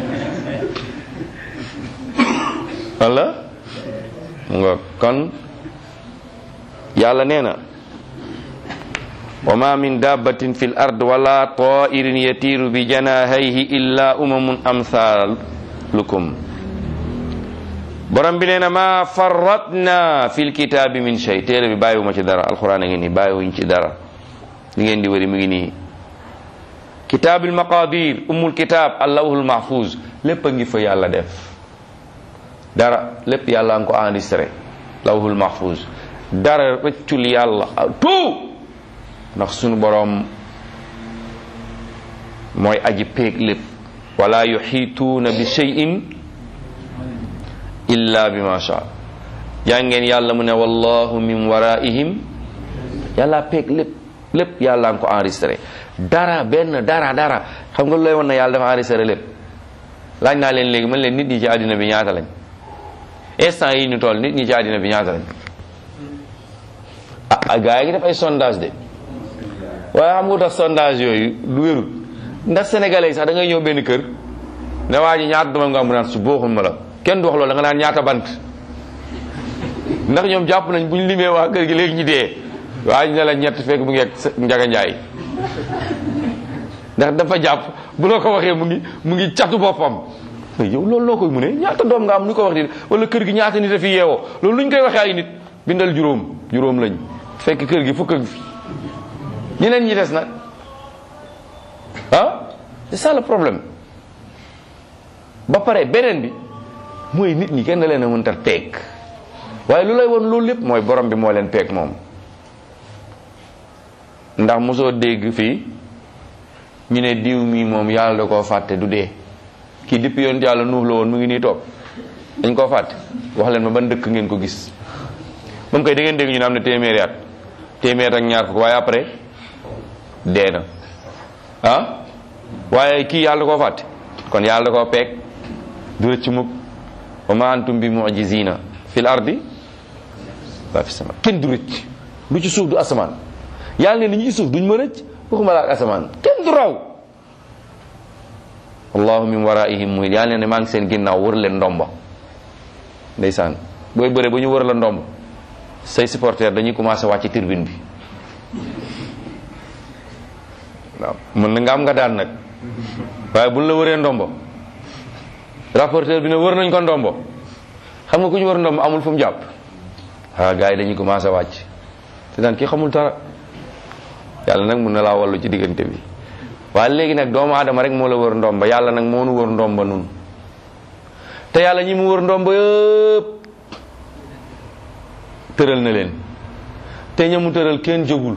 wala nga kon yàlla nee na wa ma min dabbatin fi l ard wala tairin yatiru bi janahayhi illa umamun amsalukum borom bi nee na ma farratna fi lkitaabi min shay téere bi bàyyiwuma ci dara alquran a ngi nii bàyyiwuñ ci dara li ngeen di wëri mu ngi nii kitaabil maqadir umul kitaab allahul mahfuz lépp a ngi fa yàlla def dara lépp yàlla nga ko enregistré lawhul mahfuz dara rëccul yàlla tout ndax sunu boroom mooy aji péeg lépp wala yuxiituuna bi cheyin illa bi ma sha yaa ngeen yàlla mu ne wallahu min waraihim yàlla péeg lépp lépp yàlla nga ko enregistré dara benn dara dara xam nga lu lay won na yàlla dafa enregistré lépp laaj naa leen léegi man leen nit ñi ci àddina bi ñaata lañ instant yi ñu toll nit ñi ci àddina bi ñaata lañ ah gars yi ngi def ay sondage de waaye xam nga tax sondage yooyu du wérul ndax sénégalais yi sax da ngay ñëw benn kër ne waa ji ñaata doom nga am mu naan su booxul ma la kenn du wax loolu da nga naan ñaata bant ndax ñoom jàpp nañ bu ñu limee waa kër gi léegi ñu dee waa ji ne la ñett fekk mu ngi ak njaga njaay ndax dafa jàpp bu la ko waxee mu ngi mu ngi catu boppam yow loolu loo koy mu ne ñaata doom nga am nu ko wax nit wala kër gi ñaata nit a fi yeewoo loolu lu ñu koy waxee ay nit bindal juróom juróom lañ fekk kër gi fukk ak fi ñeneen ñi des nag ah c'est ça le problème ba pare beneen bi mooy nit ñi kenn leen a mënta peeg waaye lu lay woon loolu lépp mooy borom bi moo leen peeg moom ndax mosoo dégg fii ñu ne diw mi moom yàlla da koo fàtte du dee kii depuis yoon yàlla nuux la woon mu ngi nii toog dañ koo fàtte wax leen ma ban dëkk ngeen ko gis moom koy da ngeen dégg ñu ne am na téeméeri at téeméer ak ñaar fukk waaye après dee na ah waaye kii yàlla da koo fàtte kon yàlla da koo peeg du rëcc mukk wa ma antum bi mujizina fil ardi wa fi sama kenn du rëcc lu ci suuf du asamaan yàlla ne ni ñu ci suuf duñ ma rëcc waxuma la ak asamaan kenn du raw allahu min waraihim muy yàlla ne maa ngi seen ginnaaw wër leen ndomba ndeysaan booy bëre ba ñu wër la ndomb say supporter dañuy commencé wàcc ci tribune bi waaw mën na nga am nga daan nag waaye buñ la wëree ndombo rapporteur bi ne wër nañ ko ndombo xam nga ku ñu wër ndombo amul fu mu jàpp ah gars yi dañuy commencé wàcc te daan kii xamul dara yàlla nag mun na laa wallu ci diggante bi waaye léegi nag doomu aadama rek moo la wër ndomba yàlla nag moo nu wër ndomba nun te yàlla ñi mu wër ndomba yëpp tëral na leen te ña mu tëral kenn jógul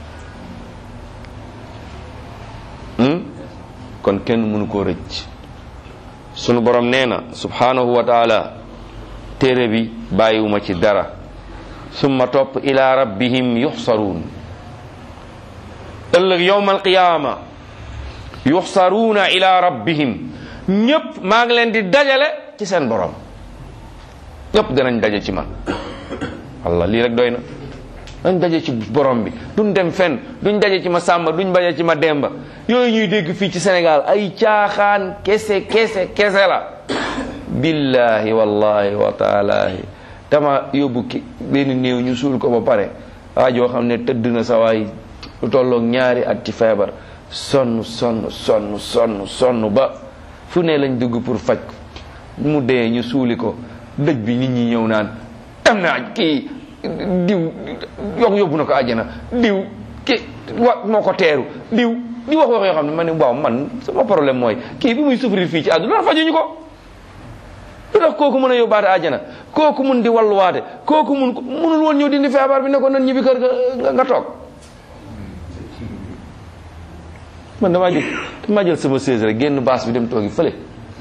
hmm? kon kenn mënu koo rëcc sunu borom nee na subhanahu wa taala téere bi bàyyiwuma ci dara summa topp ila rabbihim yuxsaruun ëllëg yowma alqiyaama yuxsaruuna ila rabbihim ñépp maa ngi leen di dajale ci seen borom ñépp danañ daje ci man walla lii rek doy na dañ daje ci borom bi duñ dem fenn duñ daje ci ma sàmba duñ daje ci ma demba yooyu ñuy dégg fii ci Sénégal ay caaxaan kese kese kese la billahi wallahi wa taalaahi dama yóbbu ki benn néew ñu suul ko ba pare waa joo xam ne tëdd na sa waay lu tolloog ñaari at ci feebar sonn sonn sonn sonn sonn ba fu ne lañ dugg pour faj ko mu dee ñu suuli ko dëj bi nit ñi ñëw naan am naa kii diw yokk yóbbu na ko àjjana diw ki wa moo ko teeru diw di wax wax yoo xam ne ma ne waaw man sama problème mooy kii bi muy souffrir fii ci àdduna lu tax fajuñu ko lu tax kooku mën a yóbbaate àjjana kooku mun di walluwaate kooku mun munul woon ñëw dindi feebar bi ne ko nan ñibbi kër nga nga toog man damaa jël damaa jël sama chaise rek génn baas bi dem toogi fële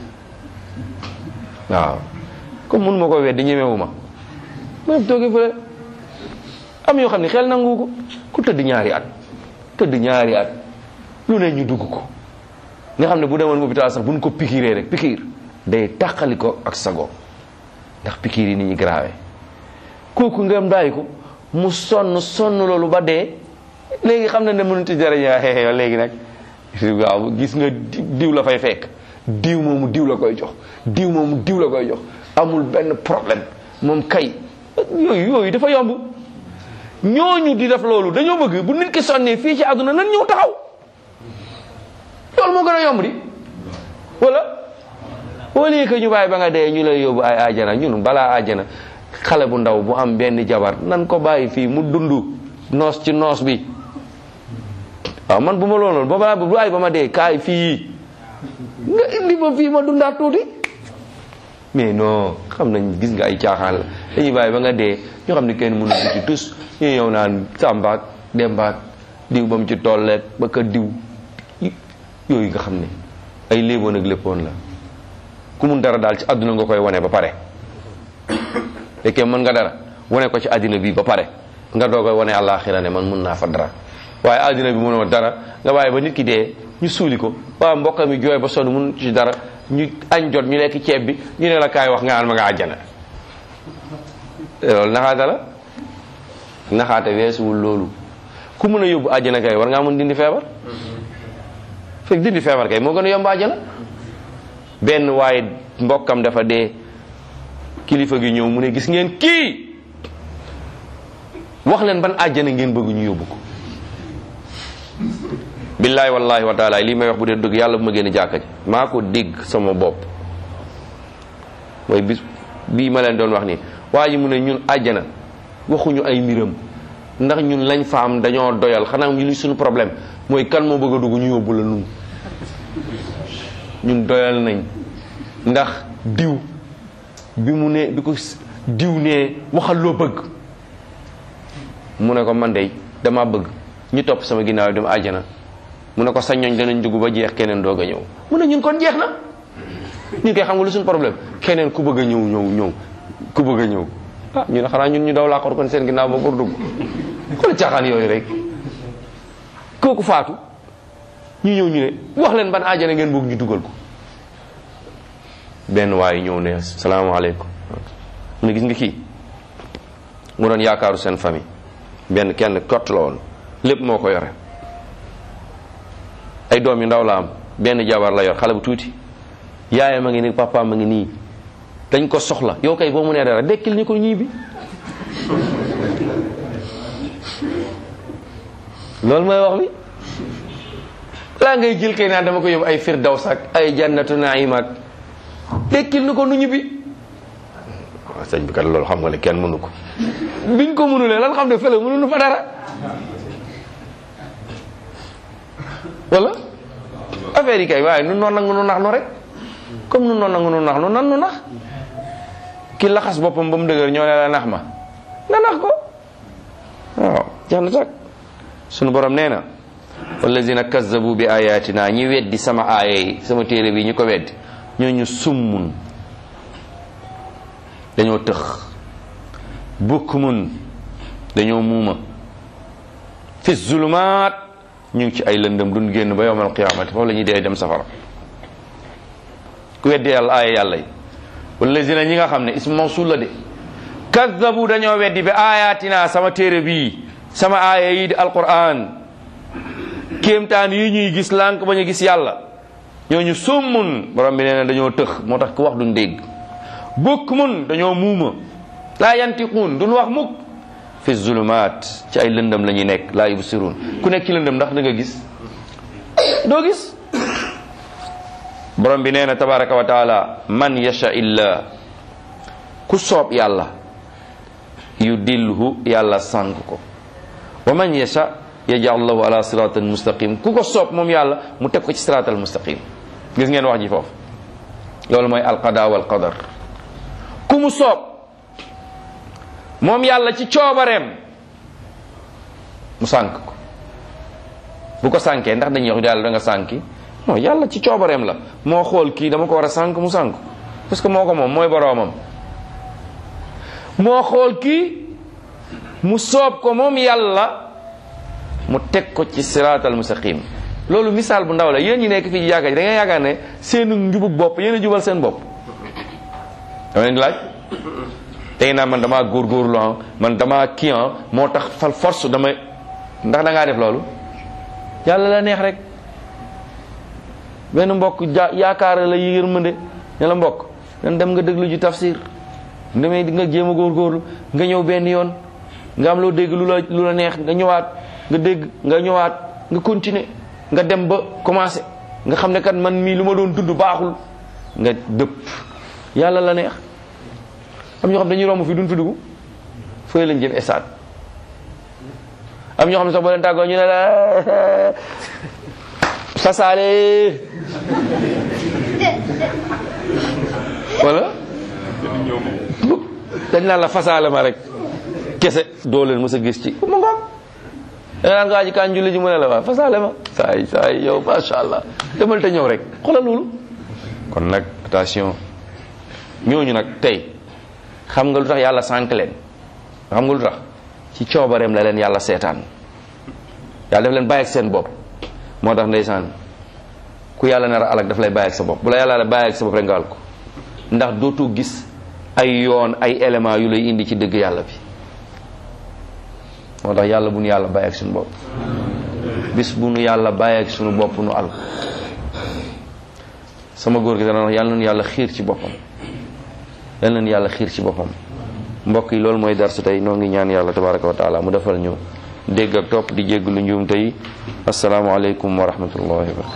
waaw comme mun ma ko weddi ñemewu ma ma dem toogi fële am yoo xam ne xel nangu ko ku tëdd ñaari at tëdd ñaari at lu ne ñu dugg ko nga xam ne bu demoon hôpital sax buñ ko pikiiree rek pikiir day tàqali ko ak sago ndax pikiir yi ni ñu grave kooku nga am daay ko mu sonn sonn loolu ba dee léegi xam na ne mënut a jariñ xeex léegi nag waaw gis nga diw la fay fekk diw moomu diw la koy jox diw moomu diw la koy jox amul benn problème moom kay yooyu yooyu dafa yomb ñooñu di def loolu dañoo bëgg bu nit ki sonnee fii ci àdduna nan ñëw taxaw loolu moo gën a yomb di wala au lieu que ñu bàyyi ba nga dee ñu lay yóbbu ay ajana ñun balaa ajana xale bu ndaw bu am benn jabar nan ko bàyyi fii mu dund noos ci noos bi waaw man bu ma loolu ba balaa bu ay ba ma dee kaay fii nga indi ma fii ma dundaat tuuti mais non xam nañ gis nga ay caaxaan la dañuy bàyyi ba nga dee ñoo xam ne kenn mënu ci tus ñu ñëw naan sàmbaak dembaak diw ba mu ci tolleeg ba ka diw yooyu nga xam ne ay léeboon ak léppoon la ku mun dara daal ci àdduna nga koy wane ba pare fekkee mën nga dara wane ko ci àddina bi ba pare nga doo koy wane àllaaxira ne man mun naa fa dara waaye àddina bi mënoo dara nga bàyyi ba nit ki dee ñu suuli ko waaw mbokk mi jooy ba sonn mun ci dara ñu añ jot ñu lekk ceeb bi ñu ne la kaay wax nga naan ma nga àjjana loolu naxaate la naxaate weesuwul loolu ku mën a yóbbu àjjana kay war ngaa mën dindi feebar fekk dindi feebar kay moo gën a yomb àjjana benn waaye mbokkam dafa dee kilifa gi ñëw mu ne gis ngeen kii wax leen ban àjjana ngeen bëgg ñu yóbbu ko billahi wallahi wa taala lii may wax bu dee dëgg yàlla bu ma génn jàkka ji maa ko dégg sama bopp mooy bis bii ma leen doon wax nii waa ji mu ne ñun àjjana waxuñu ay mbiram ndax ñun lañ fa am dañoo doyal xanaa ñu li suñu problème mooy kan moo bëgg a dugg ñu yóbbu la nun ñun doyal nañ ndax diw bi mu ne bi ko diw ne waxal loo bëgg mu ne ko man de dama bëgg ñu topp sama ginnaaw dem àjjana mu ne ko sa ñooñ danañ dugg ba jeex keneen doog a ñëw mu ne ñun kon jeex na ñun koy xam nga lu suñu problème keneen ku bëgg a ñëw ñëw ñëw ku bëgg a ñëw ah ñu ne xanaa ñun ñu daw laaxoor kon seen ginnaaw ba pour dugg xool caaxaan yooyu rek kooku faatu ñu ñëw ñu ne wax leen ban àjjana ngeen bëgg ñu dugal ko benn waaye ñëw ne salaamaaleykum mu ne gis nga kii mu doon yaakaaru seen famille benn kenn kott la woon lépp moo ko yore ay doom yu ndaw la am benn jabar la yor xale bu tuuti yaayam a ngi nii papaam a ngi nii dañ ko soxla yow kay boo mu nee dara dekkil ñu ko ñii bi loolu mooy wax bi balaa ngay jël kay naan dama ko yóbbu ay firdaws ak ay jannatu naim ak tekkil nu ko nu ñibbi waaw sëñ bi kat loolu xam nga ne kenn mënu ko biñ ko mënulee lan xam ne fële mënuñu fa dara wala affaire yi kay waaye nu noon nangu nu nax nu rek comme nu noon nangu nu nax nu nan nu nax ki laxas boppam ba mu dëgër ñoo ne la nax ma nga nax ko waaw jeex na tak sunu borom nee na wallazina kazzabu bi ayatina ñi weddi sama aaya yi sama téere bi ñi ko weddi ñooñu summun dañoo tëx bukmun dañoo muuma fi zulumaat ñu ngi ci ay lëndëm duñ génn ba yowmal qiyaamati foofu la ñuy dee dem safara ku weddi yàlla aaya yàlla yi wallazina ñi nga xam ne ismu mawsul la de kazzabu dañoo weddi bi ayatina sama téere bii sama aaya yi di alquran kéemtaan yi ñuy gis lànk bañ a gis yàlla ñooñu summun borom bi nee na dañoo tëx moo tax ku wax duñ dégg bukmun dañoo muuma laa yantiquun duñ wax mukk fi zulumaat ci ay lëndëm la ñuy nekk laa yubsiruun ku nekk ci lëndëm ndax da nga gis doo gis borom bi nee na tabaraka wa taala man yasha illa ku soob yàlla yu dilhu yàlla sànk ko wa man yasha yajal lahu ala siratal mustaqim ku ko soob moom yàlla mu teg ko ci siratal mustaqim gis ngeen wax ji foofu loolu mooy alqada wal qadar ku mu soob moom yàlla ci coobareem mu sànk ko bu ko sànkee ndax dañuy wax yàlla da nga sànki non yàlla ci coobareem la moo xool kii dama ko war a sànk mu sànk parce que moo ko moom mooy boroomam moo xool kii mu soob ko moom yàlla mu teg ko ci siraatal mustaqim loolu misaal bu ndaw la yéen ñi nekk fii ci jàkka ji da ngay yaakaar ne seenu njubug bopp yéen a jubal seen bopp dama leen di laaj tey naa man damaa góorgóorlu ah man damaa kii ah moo tax fal force damay ndax da ngaa def loolu yàlla la neex rek benn mbokk ja yaakaar la yërmande ne la mbokk nan dem nga déglu ji tafsir demee di nga jéem a góorgóorlu nga ñëw benn yoon nga am loo dégg lu la lu la neex nga ñëwaat nga dégg nga ñëwaat nga continuer nga dem ba commencé nga xam ne kat man mii lu ma doon dund baaxul nga dëpp yàlla la neex am ñoo xam dañuy romb fii duñ fi dugg fooy lañ jëm estaat am ñoo xam ne sax boo leen tàggoo ñu ne la fasaale wala dañ naan la fasaale ma rek kese doo leen mës a gis ci mu ngoog da naan nga aji kaan julli ji mu ne la waa fasaale ma saay saay yow masha allah demal te ñëw rek xoolal loolu kon nag attention ñooñu nag tey xam nga lu tax yàlla sànk leen xam nga lu tax ci coobareem la leen yàlla seetaan yàlla daf leen bàyyi ak seen bopp moo tax ndeysaan ku yàlla nar a alak daf lay bàyyi ak sa bopp bu la yàlla la bàyyi ak sa bopp rek nga al ko ndax dootoo gis ay yoon ay éléments yu lay indi ci dëgg yàlla bi moo tax yàlla bu nu yàlla bàyyi ak suñu bopp bis bu nu yàlla bàyyi ak suñu bopp nu al sama góor gi dana wax yàlla nañu yàlla xiir ci boppam yàlla nañu yàlla xiir ci boppam mbokk yi loolu mooy darsu tey noo ngi ñaan yàlla tabaraka wa taala mu defal ñu dégg ak topp di jégg lu njuum tey asalaamaaleykum wa rahmatullahi wa barakatu